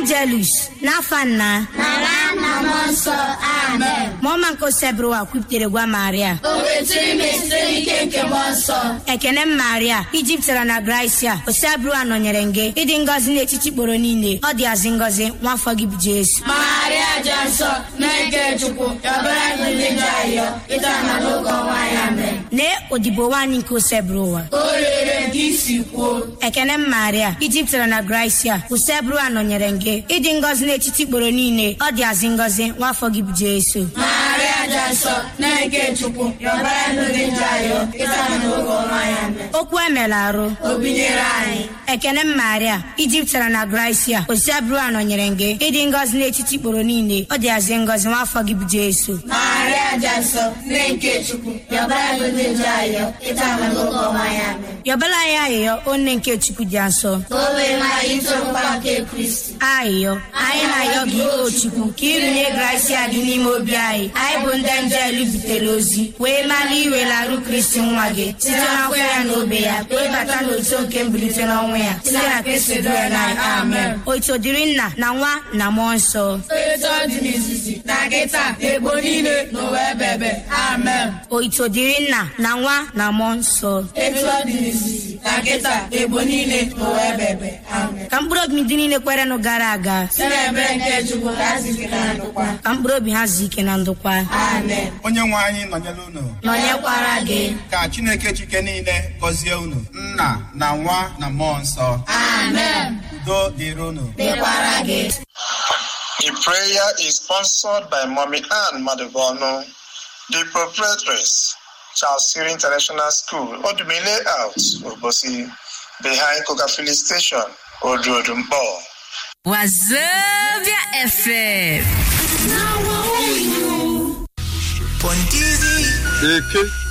angelus n'afa nna na nwa na mmụọ nsọ amen mụọma nke osebụrụwa kwupụtere gwa maria o wetụrụ ime site n'ike nke mmụọ nsọ ekene m maria ijiptara na gracia osebụrụwa nọnyere gị ịdị ngọzi n'etiti kporo niile ọ dị azị ngọzi nwafọ gị bụ jesu maria dị nsọ na-eke chukwu yọbara ndị njọ ayọ ịta na n'oge ọnwa ya mee lee odibo nwaanyị nke osebụrụwa o rere nke isi kwuo ekene m maria ijiptara na gracia usebụrụwa nọnyere gị ịdị ngọzi n'etiti kporo niile ọ dị azị ngọzi nwafọ gị bụ jesu maria dị nsọ na-eke chukwu yọbara ndị njọ ayọ ịta na n'oge ọnwa ya mee okwu emela arụ o binyere anyị ekene m maria ijiptara na gracia osebụrụwa nọnyere gị ịdị ngọzi n'etiti kporo niile ọ dị azị ngọzi nwafọ gị bụ jesu maria dị nsọ na-eke chukwu yọbara ndị njọ ayọ ịta na n'oge ọnwa ya mee yọbala anyị ayịyọ onye nke chukwu dị nsọ ka o wee maa ịtụrụkwa nke kristi ayịyọ anyị na-ayọ gị o chukwu ka ịrụnye gracia gị n'ime obi anyị anyị bụ ndị njelu butere ozi wee mara iwelarụ kristi nwa gị site na nkwa ya na obe ya wee bata n'otu nke mbilite n'ọnwụ ya site na kristi bụ ya na amen otu dịrị nna na nwa na mmụọ nsọ etu ọ dị n'izizi na kịta egbo niile n'ụwa ebebe amen oito dịrị nna na nwa na mmụọ nsọ etu ọ dị n'izizi na kịta egbo niile n'ụwa ebebe amen ka mkpụrụ obi ndị niile kwerenụ gara aga si na ebere nke chukwu ka a zite na ndụkwa ka mkpụrụ obi ha zuo ike na ndokwa amen onye nwe anyị nọnyere unu nọnyekwara gị ka chineke chike niile gọzie unu nna na nwa na mmụọ nsọ amen udo dịrị unu dịkwara gị The prayer is sponsored by Mommy Ann Maduvonu, the proprietress, Charles Siri International School, Odumile Out, Obosi, behind Coca Filling Station, Odrodumbo. Wazobia FM. Eke